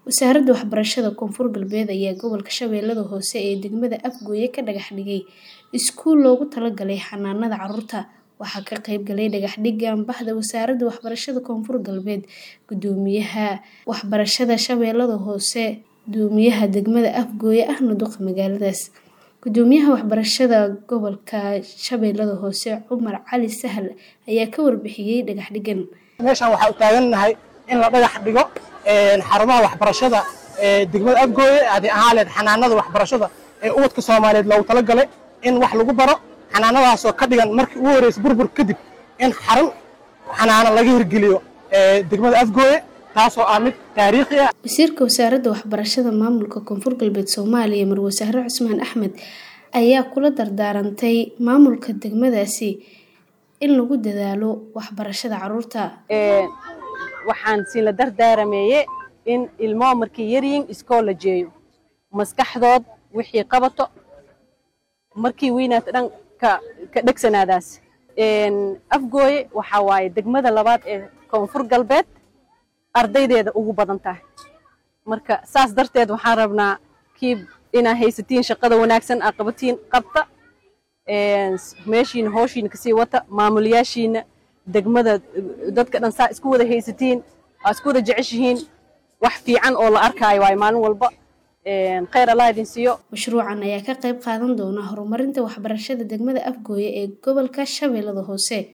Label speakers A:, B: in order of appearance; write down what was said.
A: Wasaaradda Waxbarashada Koonfur Galbeed ayaa gobolka Shabeellaha Hoose ee degmada Afgoye ka dhagax dhigay iskuul loogu talagalay xanaanada carruurta. Waxaa ka qayb galay dhagax dhigga Madaxda Wasaaradda Waxbarashada Koonfur Galbeed, Guddoomiyaha Waxbarashada Shabeellaha Hoose, Guddoomiyaha degmada Afgoye ahna duqa magaaladaas. Guddoomiyaha Waxbarashada Gobolka Shabeellaha Hoose, Cumar Cali Sahal ayaa ka warbixiyay dhagax dhiggan.
B: meeshaan waxaa u taagannahay in la dhagax dhigo xarumaha waxbarashada ee degmada Afgooye haddii ahaan lahayd xanaanada waxbarashada ee ubadka Soomaaliyeed loogu talagalay in wax lagu baro xanaanadaasoo ka dhigan markii ugu horreysay burbur kadib in xarun xanaano laga hirgeliyo ee degmada Afgooye taasoo ah mid taariikhi ah
A: Wasiirka Wasaaradda Waxbarashada Maamulka Koonfur Galbeed Soomaaliya Marwo Sahre Cusmaan Axmed ayaa kula dardaarantay maamulka degmadaasi in lagu dadaalo waxbarashada carruurta.
C: waxaan siin la dardaarameeye in ilmoo markay yaryihiin iskool la jeeyo maskaxdood wixii qabato markii weynaata dhan ka ka dhegsanaadaas afgooye waxaa waaye degmada labaad ee koonfur galbeed ardaydeeda ugu badan tahay marka saas darteed waxaan rabnaa kii inaa haysatiin shaqada wanaagsan aa qabatiin qabta meeshiina hooshiina kasii wata maamulayaashiina degmada dadka dhan saa isku wada haysatiin aa isku wada jeceshihiin wax fiican oo la arkaayo waayo maalin walba khayr allah idin siiyo
A: Mashruucan ayaa ka qayb qaadan doona horumarinta waxbarashada degmada Afgooye ee gobolka Shabeellaha Hoose.